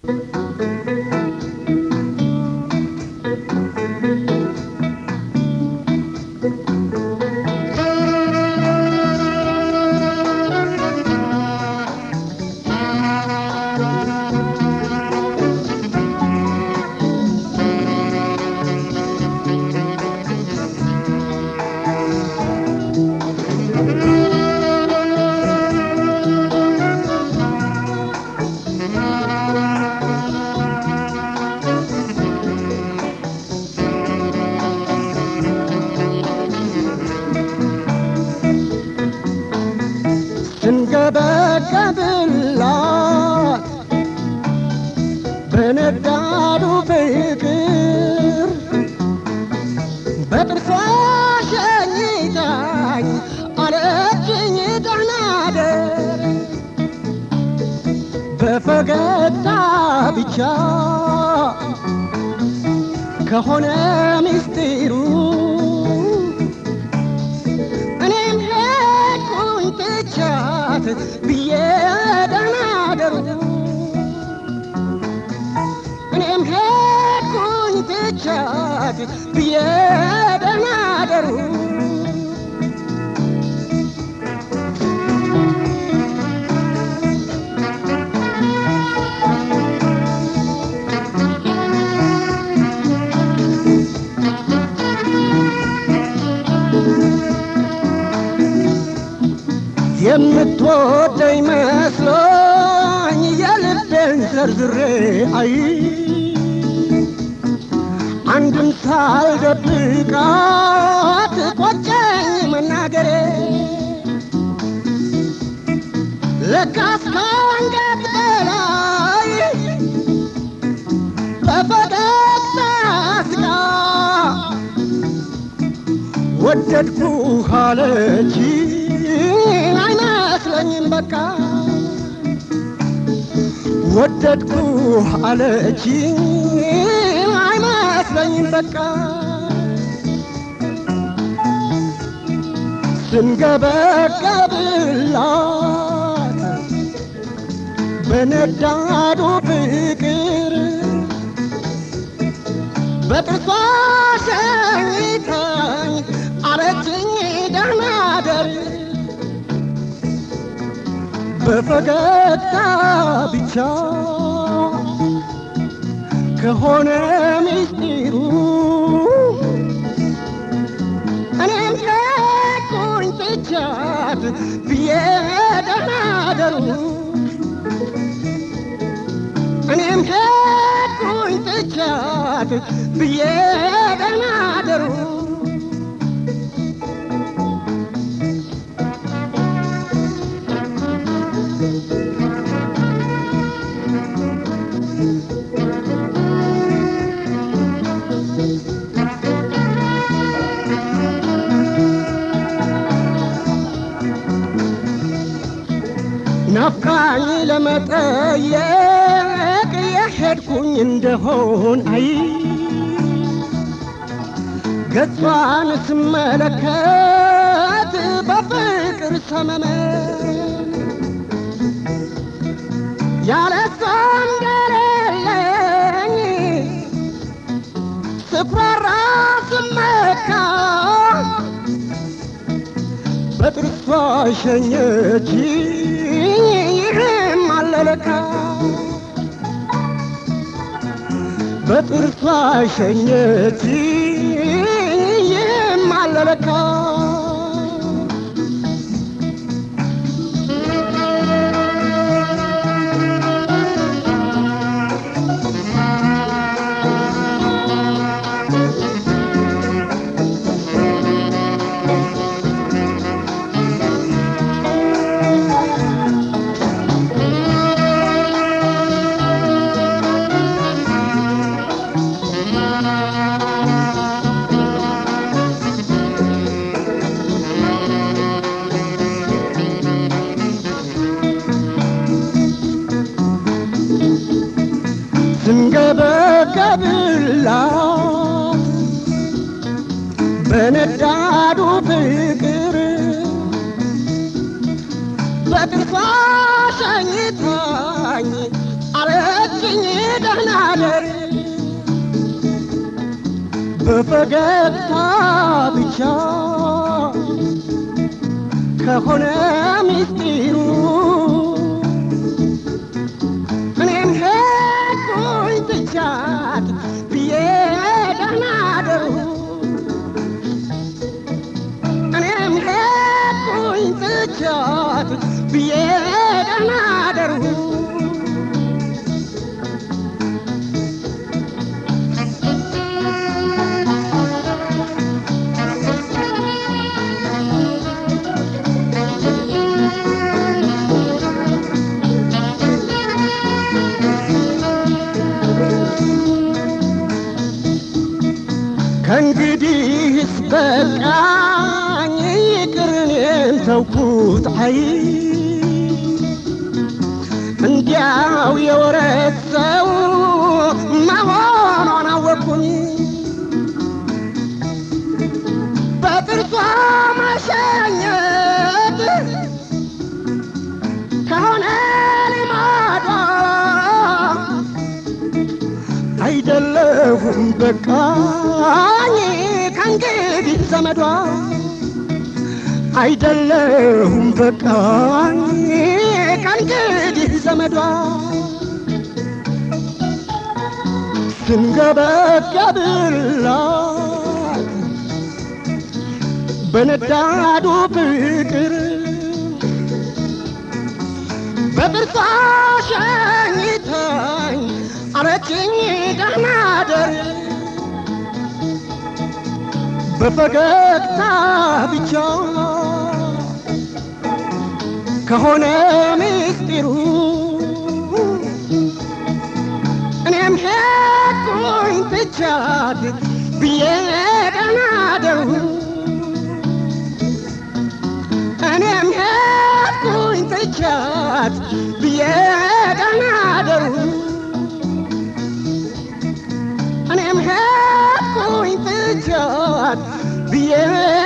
ስንገበገብላት በነዳዱ ፍቅር በጥርሷ ሸኝታኝ አለችኝ ደህና ደር በፈገግታ ብቻ ከሆነ ምስጢሩ እኔም ሄድኩኝ ትቻት ብዬ ደህና ደሩ እኔም ሄድኩኝ ትቻት ብዬ ደህና ደሩ የምትወደኝ መስሎኝ የልቤን ዘርዝሬ አይ አንድም ሳልደብቃት ቆጨኝ መናገሬ ለካስ ከአንገት በላይ በፈገግታ ስቃ ወደድኩ አለች አይመስለኝም በቃ ወደድኩ አለች አይመስለኝም በቃ ስንገበገብላት በነዳዱ ፍቅር በጥርሷ ሸኝታኝ አለችኝ ደህና ደር በፈገግታ ብቻ ከሆነ ምስጢሩ እኔም ሄድኩኝ ትቻት ብዬ ደህና ደሩ እኔም ሄድኩኝ ትቻት ብዬ ደህና ደሩ ናፍቃኝ ለመጠየቅ የሄድኩኝ እንደሆን አይ ገጿን ስመለከት በፍቅር ሰመመ ያለ እሷም ገለለኝ ስኩራራ ስመካ በጥርሷ ሸኘች ይህም አለለካ በጥርሷ ሸኘች ይህም አለለካ ስንገበገብላት በነዳዱ ፍቅር በጥርሷ ሸኝታኝ አለችኝ ደህና ደር በፈገግታ ብቻ ከሆነ ሚስጢሩ እኔም ሄድኩኝ ትቻት ብዬ ደህና ደሩ እኔም ሄድኩኝ ትቻት ብዬ ደህና ደሩ ከእንግዲህስ በቃኝ ይቅር እኔም ተውኩት አይ እንዲያው የወረት ሰው መሆኗን አወቅኩኝ በጥርሷ ማሸኘት ከሆነ ልማዷ አይደለሁም በቃኝ ከእንግዲህ ዘመዷ አይደለሁም በቃኝ ከእንግዲህ ዘመዷ ስንገበገብላት በነዳዱ ፍቅር በጥርሷ ሸኝተኝ አለችኝ ደህና ደር በፈገግታ ብቻ ከሆነ ምስጢሩ እኔም ሄድኩኝ ትቻት ብዬ ደህና ደሩ እኔም ሄድኩኝ ትቻት ብዬ ደህና ደሩ እኔም ሄድኩኝ ትቻት ብዬ